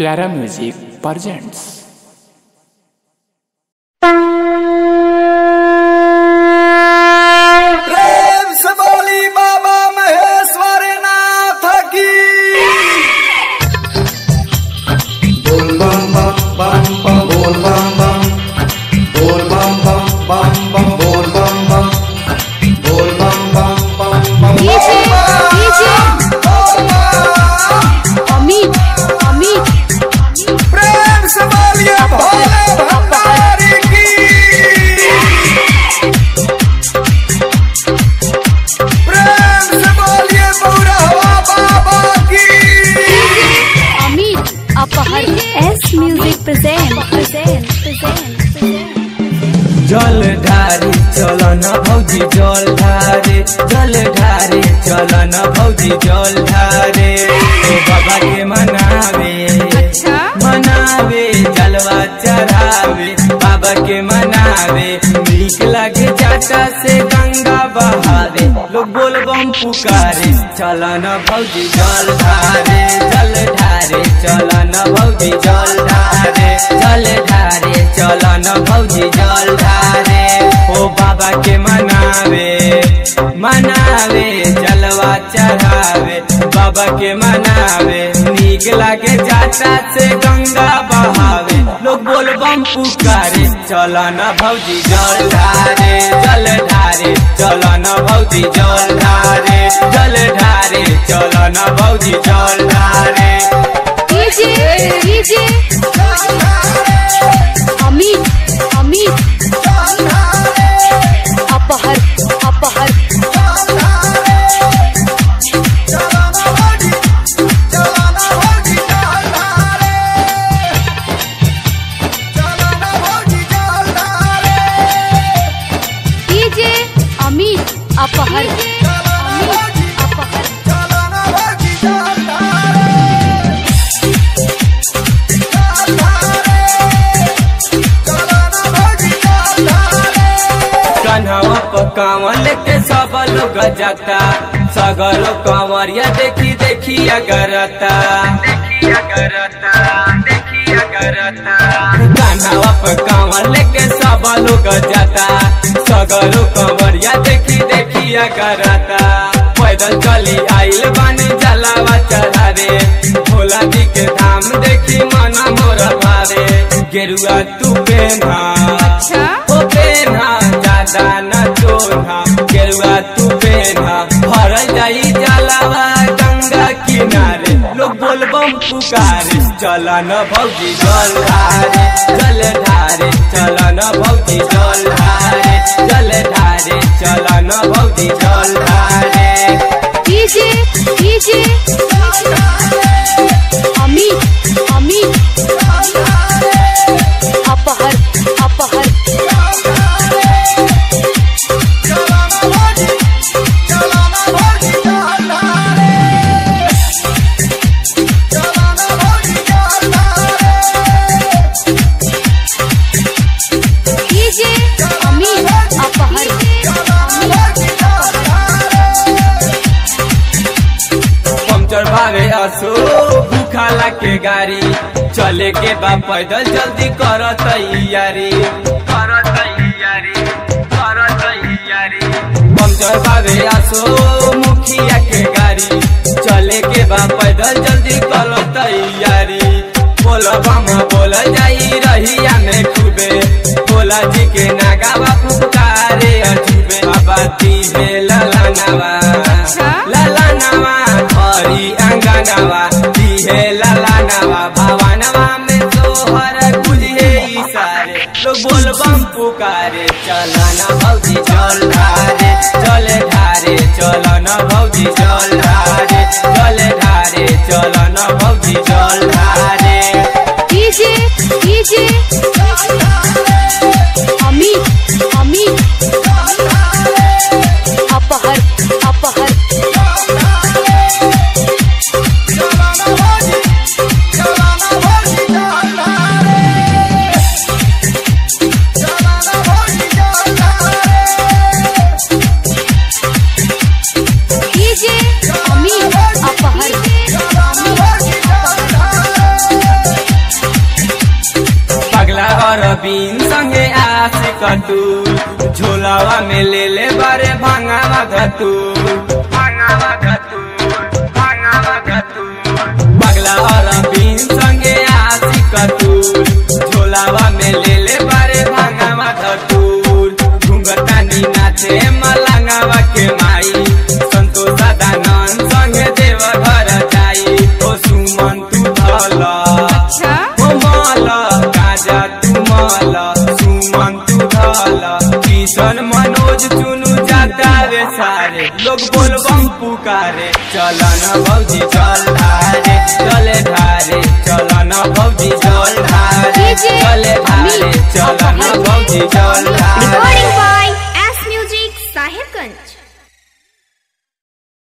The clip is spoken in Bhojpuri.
प्यारा म्यूजिक प्रेजेंट्स प्रेम से बोली बाबा महेश्वर नाथ की बोल बम बम बम बम बोल बम बम बोल बम बम बम बम बोल बम बम बोल बम बम बम बम डीजे डीजे बोल बम। अमित अमित प्रेम से बोलिए भोले भंडारी की प्रेम से बोलिए बौरहवा बाबा की अमित अपहर S music present present present जल ढारे चलन भौजी जल ढारे जल ढारे चलन भौजी जल ढारे ओ बाबा के मनावे मनावे जलवा चढ़ावे बाबा के मनावे नीक लगे जाटा से गंगा बहावे लोग बोल बम पुकारे चलन भौजी जल ढारे जल ढारे चलन भौजी जल ढारे जल ढारे चलन भौजी जल ढारे ओ बाबा के मनावे मनावे जलवा चढ़ावे बाबा के मनावे नीक लागे जाता से गंगा बहावे लोग बोल बम पुकारे चलन भौजी जल ढारे जल ढारे चलन भौजी जल ढारे जल ढारे चलन भौजी जल ढारे डीजे डीजे अमित अमित अपहर अपहर डीजे अमित अपहर अमित अपहर कन्हवा पर कांवर लेके सब लोग जाता सगरो कांवरिया देखी देखी अगरता कन्हवा पर कांवर लेके सब लोग जाता सगरो कांवरिया देखी देखी अगरता पैदल चली आइल बानी जलावा चढ़ा रे भोला जी के धाम देखी मना मोर भारे गेरुआ तू पेना ओ पेना ज्यादा न चोना गेरुआ तू पेना भरल जाई जलावा गंगा किनारे लोग बोल बम पुकारे चला न भौजी जल धारे जल धारे चला न भौजी जल धारे जल धारे चला न भौजी जल धारे डीजे डीजे अमित अमित अपहर अपहर डीजे अमित अपहर पंचर भावे असो भूखाला के गाड़ी चले के बा पैदल जल्दी कर तैयारी कर तैयारी कर तैयारी पंचर भावे असो मुखिया के गाड़ी चले के बा पैदल जल्दी कर तैयारी बोल बम बोल जाई रहिया में खूबे भोला जी के नागावा फुकारे अजूबे बाबा तीबे ललनावा ललनावा हरी अंगनावा दिहे ललनावा भवनवा में तोहर बुझे इशारे लोग बोल बम पुकारे चलना भौजी चल ढारे चल ढारे चलना भौजी चल ढारे चल ढारे चलना भौजी चल ढारे डीजे डीजे अमित अमित अपहर अपहर डीजे अमित अपहर रबीन संगे आशिक कतू झोलावा में ले ले बारे भांगावा धतू भांगावा धतू भांगावा धतू पगला रबीन संगे आशिक कतू झोलावा में ले ले बारे भांगावा धतू घुंघटानी नाचे मलंगावा के माई संतोष दानन संगे देव घर जाई ओ सुमन तू धला अच्छा ओ माला गाजा तू माला सुमन तू ढाला किशन मनोज चुनु जाता रे सारे लोग बोल बम पुकारे चलन भौजी चल धारे चले धारे चलन भौजी चल धारे डीजे चले धारे अमित चलन अपहर। भौजी चल धारे रिकॉर्डिंग बाय